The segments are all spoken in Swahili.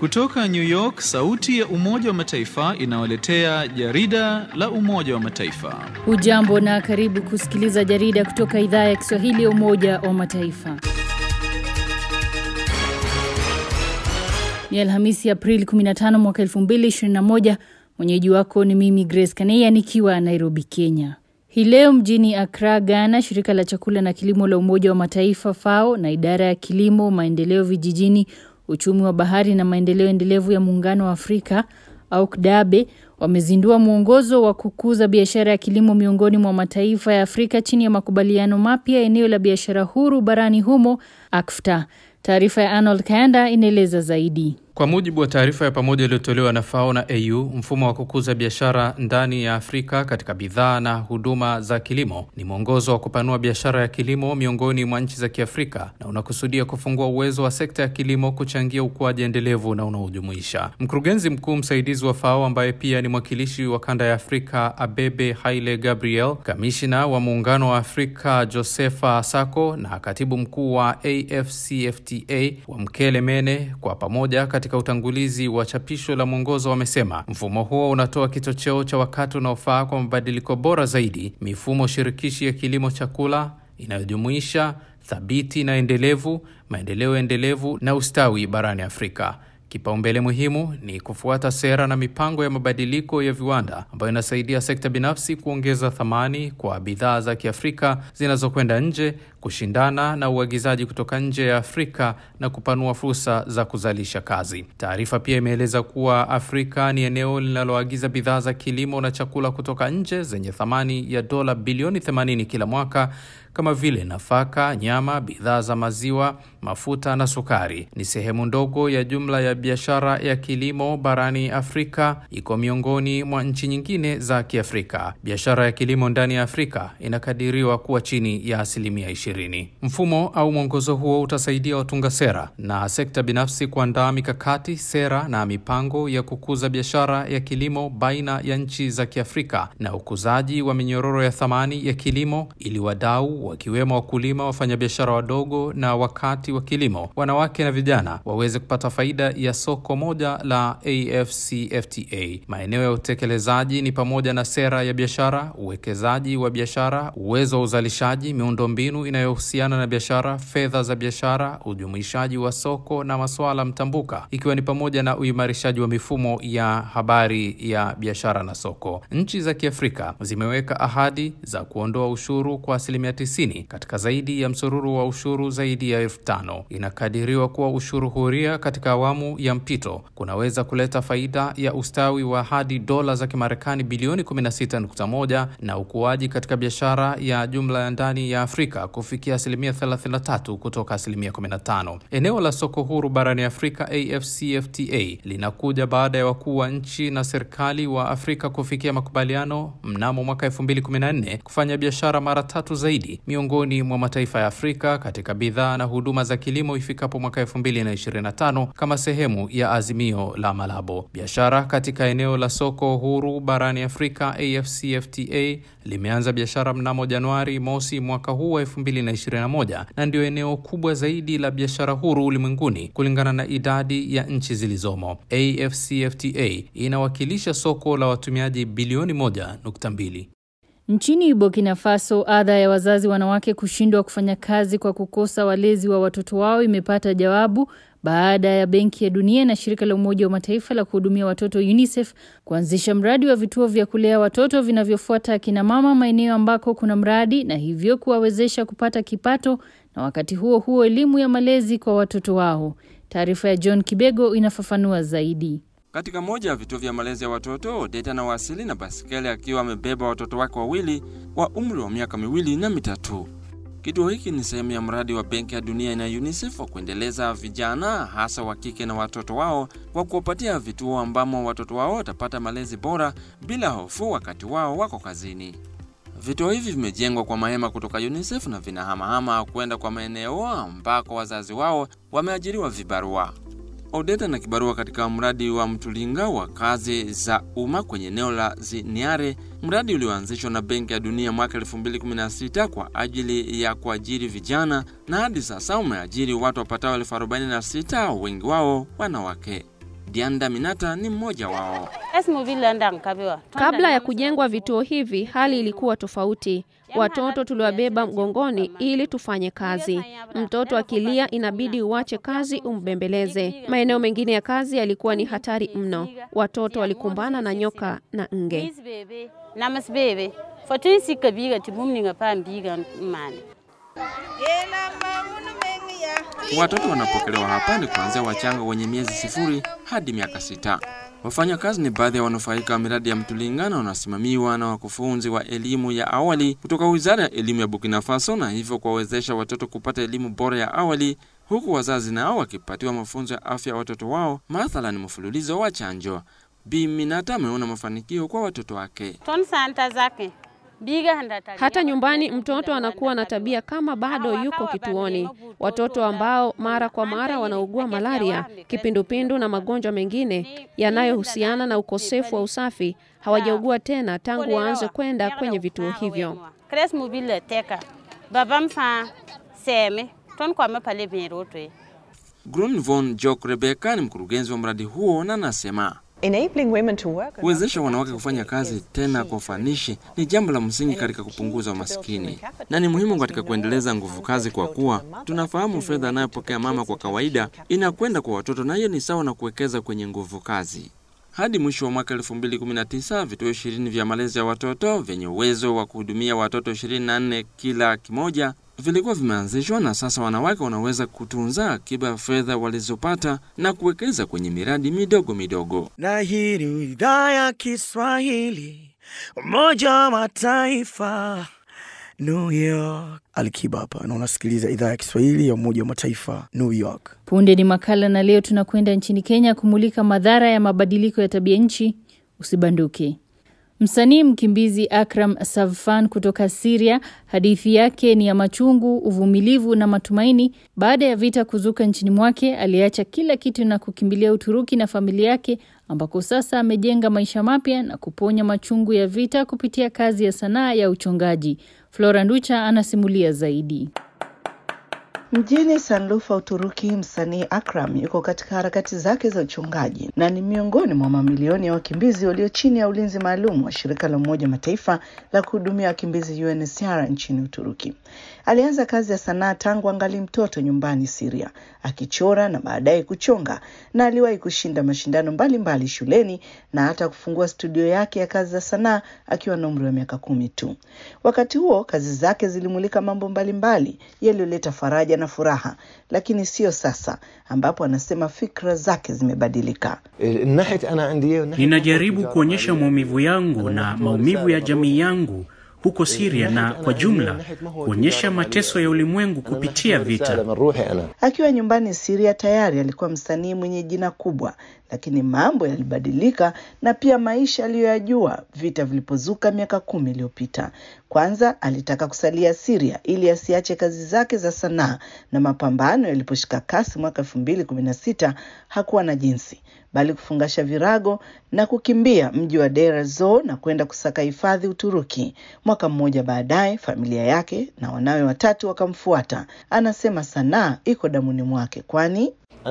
Kutoka New York, sauti ya Umoja wa Mataifa inawaletea jarida la Umoja wa Mataifa. Hujambo na karibu kusikiliza jarida kutoka idhaa ya Kiswahili ya Umoja wa Mataifa. Ni Alhamisi Aprili 15 mwaka 2021. Mwenyeji wako ni mimi Grace Kaneya nikiwa Nairobi, Kenya. Hii leo mjini Accra, Ghana, shirika la chakula na kilimo la Umoja wa Mataifa FAO na idara ya kilimo, maendeleo vijijini, uchumi wa bahari na maendeleo endelevu ya Muungano wa Afrika au KDABE wamezindua mwongozo wa kukuza biashara ya kilimo miongoni mwa mataifa ya Afrika chini ya makubaliano mapya eneo la biashara huru barani humo AfCFTA. Taarifa ya Arnold Kayanda inaeleza zaidi. Kwa mujibu wa taarifa ya pamoja iliyotolewa na FAO na AU, mfumo wa kukuza biashara ndani ya Afrika katika bidhaa na huduma za kilimo ni mwongozo wa kupanua biashara ya kilimo miongoni mwa nchi za Kiafrika na unakusudia kufungua uwezo wa sekta ya kilimo kuchangia ukuaji endelevu na unaojumuisha. Mkurugenzi mkuu msaidizi wa FAO ambaye pia ni mwakilishi wa kanda ya Afrika Abebe Haile Gabriel, kamishina wa muungano wa Afrika Josefa Sako na katibu mkuu wa AfCFTA wa Mkele Mene kwa pamoja katika utangulizi wa chapisho la mwongozo wamesema mfumo huo unatoa kichocheo cha wakati unaofaa kwa mabadiliko bora zaidi, mifumo shirikishi ya kilimo chakula inayojumuisha thabiti na endelevu, maendeleo endelevu na ustawi barani Afrika. Kipaumbele muhimu ni kufuata sera na mipango ya mabadiliko ya viwanda ambayo inasaidia sekta binafsi kuongeza thamani kwa bidhaa za Kiafrika zinazokwenda nje, kushindana na uagizaji kutoka nje ya Afrika na kupanua fursa za kuzalisha kazi. Taarifa pia imeeleza kuwa Afrika ni eneo linaloagiza bidhaa za kilimo na chakula kutoka nje zenye thamani ya dola bilioni 80 kila mwaka kama vile nafaka, nyama, bidhaa za maziwa, mafuta na sukari. Ni sehemu ndogo ya jumla ya biashara ya kilimo barani Afrika, iko miongoni mwa nchi nyingine za Kiafrika. Biashara ya kilimo ndani ya Afrika inakadiriwa kuwa chini ya asilimia ishirini. Mfumo au mwongozo huo utasaidia watunga sera na sekta binafsi kuandaa mikakati, sera na mipango ya kukuza biashara ya kilimo baina ya nchi za Kiafrika na ukuzaji wa minyororo ya thamani ya kilimo ili wadau wakiwemo wakulima, wafanyabiashara wadogo na wakati wa kilimo, wanawake na vijana waweze kupata faida ya soko moja la AfCFTA. Maeneo ya utekelezaji ni pamoja na sera ya biashara, uwekezaji wa biashara, uwezo wa uzalishaji, miundombinu inayohusiana na biashara, fedha za biashara, ujumuishaji wa soko na masuala mtambuka, ikiwa ni pamoja na uimarishaji wa mifumo ya habari ya biashara na soko. Nchi za Kiafrika zimeweka ahadi za kuondoa ushuru kwa asilimia katika zaidi ya msururu wa ushuru zaidi ya elfu tano. Inakadiriwa kuwa ushuru huria katika awamu ya mpito kunaweza kuleta faida ya ustawi wa hadi dola za Kimarekani bilioni 16.1 na ukuaji katika biashara ya jumla ya ndani ya Afrika kufikia asilimia 33 kutoka asilimia 15. Eneo la soko huru barani Afrika AfCFTA linakuja baada ya wakuu wa nchi na serikali wa Afrika kufikia makubaliano mnamo mwaka 2014 kufanya biashara mara tatu zaidi miongoni mwa mataifa ya Afrika katika bidhaa na huduma za kilimo ifikapo mwaka 2025 kama sehemu ya azimio la Malabo. Biashara katika eneo la soko huru barani Afrika AfCFTA limeanza biashara mnamo Januari mosi mwaka huu wa 2021 na ndio eneo kubwa zaidi la biashara huru ulimwenguni kulingana na idadi ya nchi zilizomo. AfCFTA inawakilisha soko la watumiaji bilioni 1.2. Nchini Burkina Faso, adha ya wazazi wanawake kushindwa kufanya kazi kwa kukosa walezi wa watoto wao imepata jawabu baada ya Benki ya Dunia na shirika la Umoja wa Mataifa la kuhudumia watoto UNICEF kuanzisha mradi wa vituo vya kulea watoto vinavyofuata akina mama maeneo ambako kuna mradi na hivyo kuwawezesha kupata kipato na wakati huo huo elimu ya malezi kwa watoto wao. Taarifa ya John Kibego inafafanua zaidi. Katika moja ya vituo vya malezi ya watoto, Odeta na wasili na basikeli akiwa amebeba watoto wake wawili wa umri wa miaka miwili na mitatu. Kituo hiki ni sehemu ya mradi wa Benki ya Dunia na UNICEF wa kuendeleza vijana hasa wa kike na watoto wao kwa kuwapatia vituo ambamo watoto wao watapata malezi bora bila hofu wakati wao wako kazini. Vituo hivi vimejengwa kwa mahema kutoka UNICEF na vinahamahama kwenda kwa maeneo ambako wazazi wao wameajiriwa vibarua. Odeta na kibarua katika mradi wa Mtulinga wa kazi za umma kwenye eneo la Ziniare, mradi ulioanzishwa na Benki ya Dunia mwaka 2016 kwa ajili ya kuajiri vijana na hadi sasa umeajiri watu wapatao elfu 46 wengi wao wanawake. Dianda Minata ni mmoja wao. Kabla ya kujengwa vituo hivi, hali ilikuwa tofauti. Watoto tuliwabeba mgongoni ili tufanye kazi. Mtoto akilia, inabidi uache kazi umbembeleze. Maeneo mengine ya kazi yalikuwa ni hatari mno. Watoto walikumbana na nyoka na nge. Watoto wanapokelewa hapa ni kuanzia wachanga wenye miezi sifuri hadi miaka sita. Wafanyakazi ni baadhi ya wanufaika wa miradi ya Mtulingana wanaosimamiwa na wakufunzi wa elimu ya awali kutoka Wizara ya Elimu ya Burkina Faso, na hivyo kuwawezesha watoto kupata elimu bora ya awali, huku wazazi nao wakipatiwa mafunzo ya afya ya watoto wao, mathalan mfululizo wa chanjo. Bi Minata ameona mafanikio kwa watoto wake. Hata nyumbani mtoto anakuwa na tabia kama bado yuko kituoni. Watoto ambao mara kwa mara wanaugua malaria, kipindupindu na magonjwa mengine yanayohusiana na ukosefu wa usafi hawajaugua tena tangu waanze kwenda kwenye vituo hivyo. Grun von Jok Rebecca ni mkurugenzi wa mradi huo na anasema Kuwezesha wanawake kufanya kazi tena kwa ufanishi ni jambo la msingi katika kupunguza umaskini na ni muhimu katika kuendeleza nguvu kazi, kwa kuwa tunafahamu fedha anayopokea mama kwa kawaida inakwenda kwa watoto, na hiyo ni sawa na kuwekeza kwenye nguvu kazi. Hadi mwisho wa mwaka 2019 vituo ishirini vya malezi ya watoto vyenye uwezo wa kuhudumia watoto 24 kila kimoja vilikuwa vimeanzishwa na sasa wanawake wanaweza kutunza akiba ya fedha walizopata na kuwekeza kwenye miradi midogo midogo. Na hii ni idhaa ya Kiswahili, Umoja wa Mataifa, New York. Alikiba hapa na unasikiliza idhaa ya Kiswahili ya Umoja wa Mataifa, New York. Punde ni makala, na leo tunakwenda nchini Kenya kumulika madhara ya mabadiliko ya tabia nchi. Usibanduke. Msanii mkimbizi Akram Savfan kutoka Syria, hadithi yake ni ya machungu, uvumilivu na matumaini. Baada ya vita kuzuka nchini mwake, aliacha kila kitu na kukimbilia Uturuki na familia yake, ambako sasa amejenga maisha mapya na kuponya machungu ya vita kupitia kazi ya sanaa ya uchongaji. Flora Nducha anasimulia zaidi. Mjini Sanlufa, Uturuki, msanii Akram yuko katika harakati zake za uchungaji na ni miongoni mwa mamilioni ya wakimbizi walio chini ya ulinzi maalum wa shirika la Umoja Mataifa la kuhudumia wakimbizi UNHCR nchini Uturuki. Alianza kazi ya sanaa tangu angali mtoto nyumbani Syria, akichora na baadaye kuchonga, na aliwahi kushinda mashindano mbalimbali mbali shuleni na hata kufungua studio yake ya kazi za sanaa akiwa na umri wa miaka kumi tu. Wakati huo kazi zake zilimulika mambo mbalimbali yaliyoleta faraja na furaha, lakini sio sasa, ambapo anasema fikra zake zimebadilika. Ninajaribu kuonyesha maumivu yangu na maumivu ya jamii yangu huko Syria na kwa jumla kuonyesha mateso ya ulimwengu kupitia vita. Akiwa nyumbani Syria tayari alikuwa msanii mwenye jina kubwa, lakini mambo yalibadilika na pia maisha aliyoyajua vita vilipozuka miaka kumi iliyopita. Kwanza alitaka kusalia Syria ili asiache kazi zake za sanaa, na mapambano yaliposhika kasi mwaka elfu mbili kumi na sita hakuwa na jinsi bali kufungasha virago na kukimbia mji wa Deir ez-Zor na kwenda kusaka hifadhi Uturuki. Mwaka mmoja baadaye, familia yake na wanawe watatu wakamfuata. Anasema sanaa iko damuni mwake, kwani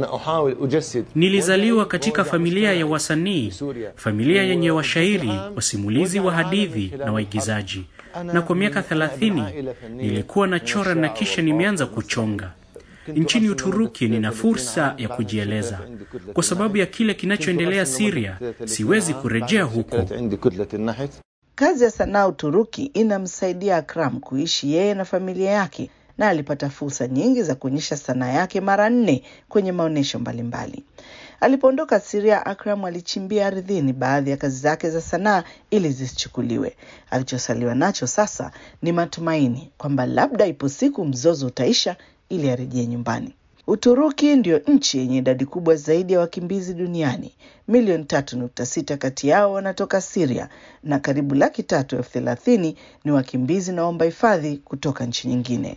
Nilizaliwa katika familia ya wasanii, familia yenye washairi, wasimulizi wa hadithi na waigizaji, na kwa miaka thelathini nilikuwa nachora na kisha nimeanza kuchonga. Nchini Uturuki nina fursa ya kujieleza. Kwa sababu ya kile kinachoendelea Syria, siwezi kurejea huko. kazi ya sanaa Uturuki inamsaidia Akram kuishi yeye na familia yake, na alipata fursa nyingi za kuonyesha sanaa yake mara nne kwenye maonyesho mbalimbali. Alipoondoka Syria, Akram alichimbia ardhini baadhi ya kazi zake za sanaa ili zisichukuliwe. Alichosaliwa nacho sasa ni matumaini kwamba labda ipo siku mzozo utaisha ili arejee nyumbani. Uturuki ndio nchi yenye idadi kubwa zaidi ya wakimbizi duniani. Milioni tatu nukta sita kati yao wanatoka Syria na karibu laki tatu elfu thelathini ni wakimbizi na waomba hifadhi kutoka nchi nyingine.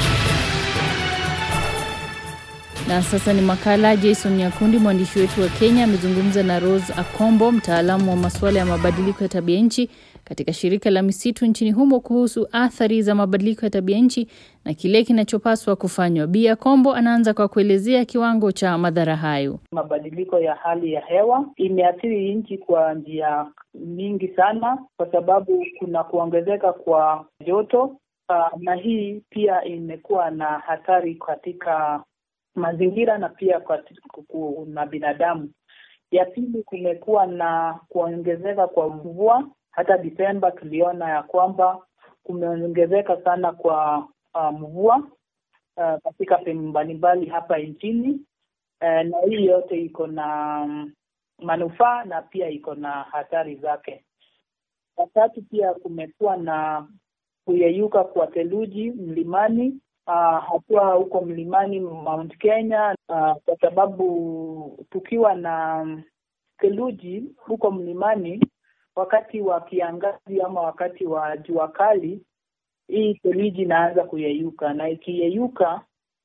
Na sasa ni makala. Jason Nyakundi, mwandishi wetu wa Kenya, amezungumza na Rose Akombo, mtaalamu wa masuala ya mabadiliko ya tabia nchi katika shirika la misitu nchini humo kuhusu athari za mabadiliko ya tabia nchi na kile kinachopaswa kufanywa. Bia Kombo anaanza kwa kuelezea kiwango cha madhara hayo. Mabadiliko ya hali ya hewa imeathiri nchi kwa njia nyingi sana, kwa sababu kuna kuongezeka kwa joto uh, na hii pia imekuwa na hatari katika mazingira na pia kwa na binadamu. Ya pili, kumekuwa na kuongezeka kwa mvua. Hata Desemba tuliona ya kwamba kumeongezeka sana kwa uh, mvua uh, katika sehemu mbalimbali hapa nchini uh, na hii yote iko na um, manufaa na pia iko na hatari zake. Ya tatu, pia kumekuwa na kuyeyuka kwa theluji mlimani uh, hatua huko mlimani Mount Kenya uh, kwa sababu tukiwa na theluji huko mlimani wakati wa kiangazi ama wakati wa jua kali, hii theluji inaanza kuyeyuka, na ikiyeyuka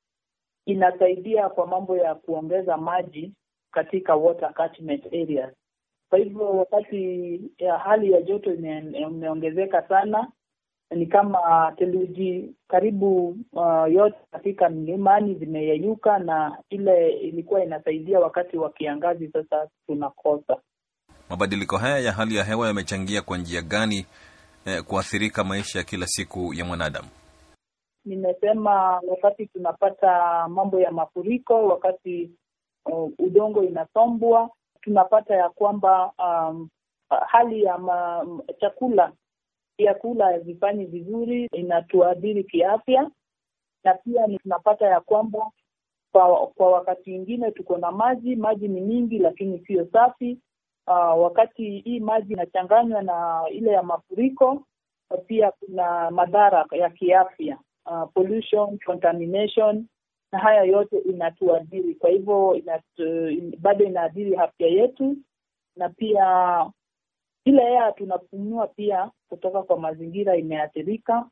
inasaidia kwa mambo ya kuongeza maji katika water catchment areas. Kwa hivyo wakati ya hali ya joto imeongezeka sana ni kama theluji karibu uh, yote katika mlimani zimeyeyuka, na ile ilikuwa inasaidia wakati wa kiangazi, sasa tunakosa. Mabadiliko haya ya hali ya hewa yamechangia kwa njia gani eh, kuathirika maisha ya kila siku ya mwanadamu? Nimesema wakati tunapata mambo ya mafuriko, wakati uh, udongo inasombwa, tunapata ya kwamba um, hali ya ma, chakula vyakula havifanyi vizuri, inatuadhiri kiafya, na pia tunapata ya kwamba kwa, kwa wakati mwingine tuko na maji, maji ni mingi lakini siyo safi. Uh, wakati hii maji inachanganywa na ile ya mafuriko, pia kuna madhara ya kiafya uh, pollution, contamination, na haya yote inatuadhiri. Kwa hivyo inatu, in, bado inaadhiri afya yetu na pia ile hewa tunapumua pia kutoka kwa mazingira imeathirika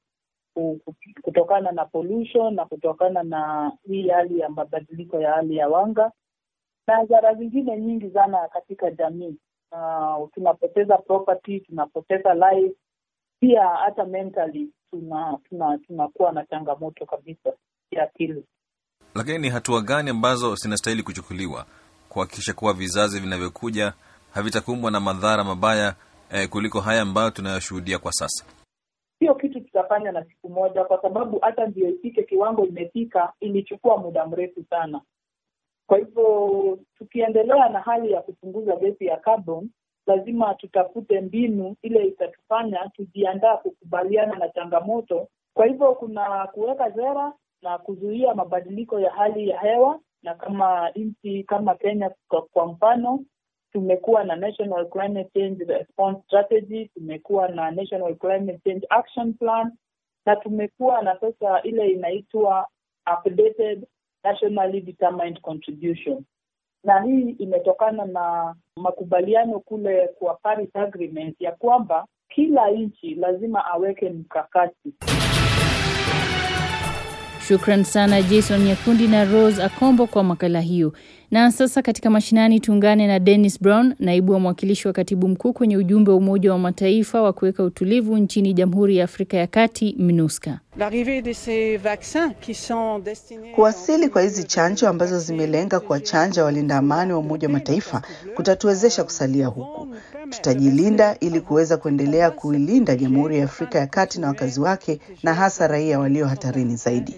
kutokana na pollution na kutokana na hii hali ya mabadiliko ya hali ya wanga na hadhara zingine nyingi sana katika jamii. Uh, tunapoteza property, tunapoteza life, pia hata mentally tuna tunakuwa tuna, tuna na changamoto kabisa ya akili. Lakini ni hatua gani ambazo zinastahili kuchukuliwa kuhakikisha kuwa vizazi vinavyokuja havitakumbwa na madhara mabaya eh, kuliko haya ambayo tunayoshuhudia kwa sasa? Sio kitu tutafanya na siku moja, kwa sababu hata ndio ifike kiwango imefika, ilichukua muda mrefu sana. Kwa hivyo tukiendelea na hali ya kupunguza gesi ya carbon, lazima tutafute mbinu ile itatufanya tujiandaa kukubaliana na changamoto. Kwa hivyo kuna kuweka sera na kuzuia mabadiliko ya hali ya hewa, na kama nchi kama Kenya kwa, kwa mfano tumekuwa na National Climate Change Response Strategy, tumekuwa na National Climate Change Action Plan na tumekuwa na sasa ile inaitwa updated nationally determined contribution, na hii imetokana na makubaliano kule kwa Paris Agreement ya kwamba kila nchi lazima aweke mkakati. Shukran sana Jason Nyakundi na Rose Akombo kwa makala hiyo. Na sasa katika mashinani tuungane na Dennis Brown, naibu wa mwakilishi wa katibu mkuu kwenye ujumbe wa Umoja wa Mataifa wa kuweka utulivu nchini Jamhuri ya Afrika ya Kati, MINUSCA. Kuwasili kwa hizi chanjo ambazo zimelenga kuwachanja walinda amani wa Umoja wa Mataifa kutatuwezesha kusalia huku. Tutajilinda ili kuweza kuendelea kuilinda Jamhuri ya Afrika ya Kati na wakazi wake na hasa raia walio hatarini zaidi.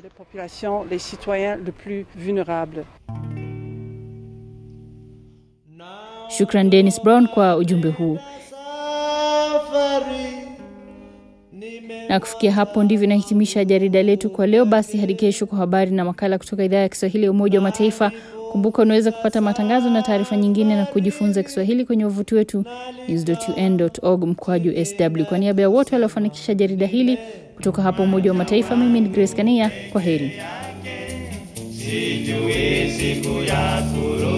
Shukran Dennis Brown kwa ujumbe huu. Na kufikia hapo ndivyo inahitimisha jarida letu kwa leo. Basi hadi kesho kwa habari na makala kutoka idhaa ya Kiswahili ya Umoja wa Mataifa. Kumbuka unaweza kupata matangazo na taarifa nyingine na kujifunza Kiswahili kwenye wavuti wetu news.un.org mkwaju sw. Kwa niaba ya wote waliofanikisha jarida hili kutoka hapa Umoja wa Mataifa, mimi ni Grace Kania. Kwa heri.